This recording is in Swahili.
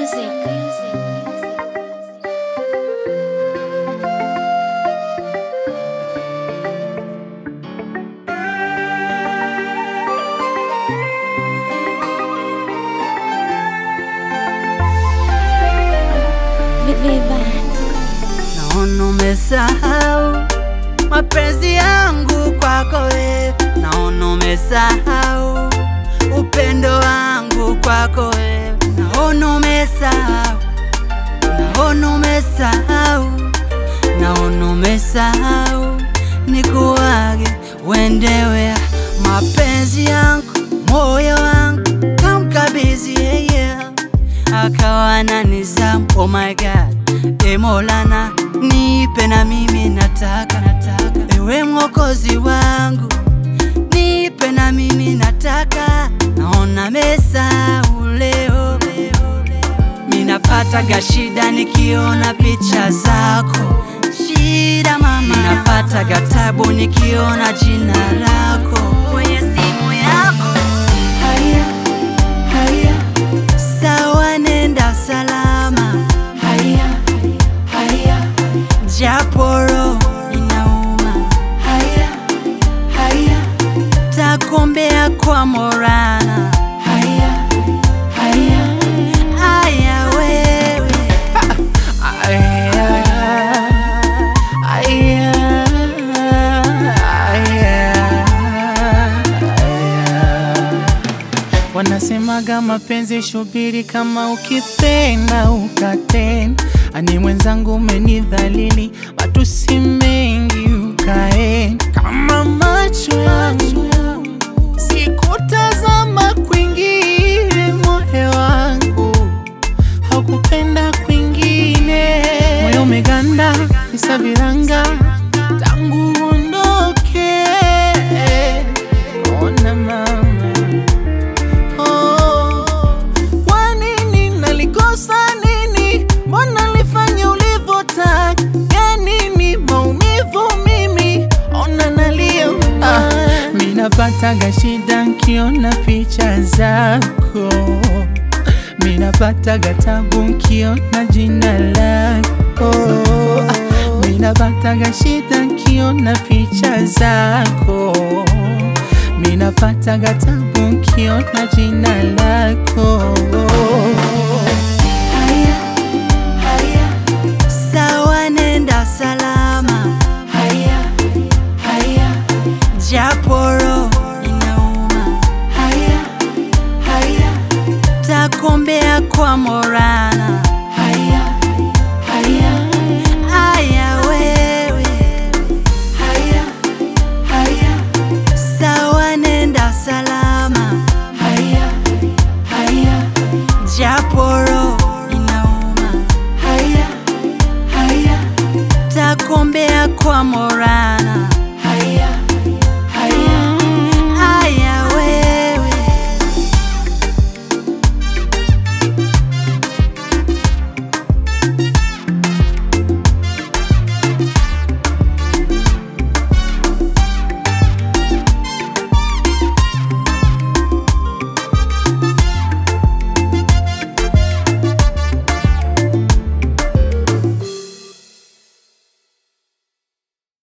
Naona umesahau mapenzi yangu kwako wewe, naona umesahau upendo wangu kwako wewe, naona umesahau, naona umesahau, naona umesahau, nikuage uendewe mapenzi yangu, moyo wangu kamkabidhi yeye, akawa na nizamu. Oh my God, e Maulana, nipe na mimi nataka, nataka ewe mwokozi wangu, nipe na mimi nataka, naona mesahau leo, minapataga shida nikiona picha zako, shida mama, minapataga tabu nikiona jina lako kwenye simu yako. Haya, haya, sawa, nenda salama. Haya, haya, japo roho inauma. Haya, haya, takombea kwa Morana. Haya, haya, haya wewe Wanasemaga mapenzi shubiri, kama ukipenda ukatenda. Ani mwenzangu umenidhalili, matusi mengi ukaenda. Kama macho yangu sikutazama kwingine, moyo wangu haukupenda kwingine. Moyo umeganda visa viranga tangu uondoke. Ona mama Oh, kwa nini nalikosa nini? Mbona nilifanya ulivyotaka? Ya nini maumivu mimi? Ona nalia ah, mi napataga shida nkiona picha zako, mi napataga tabu nkiona jina lako, ah, mi napataga shida nkiona picha zako minapataga tabu nkiona jina lako. Haya, haya, sawa, nenda salama. Haya, haya, japo roho inauma. Haya, haya, takombea kwa Morana.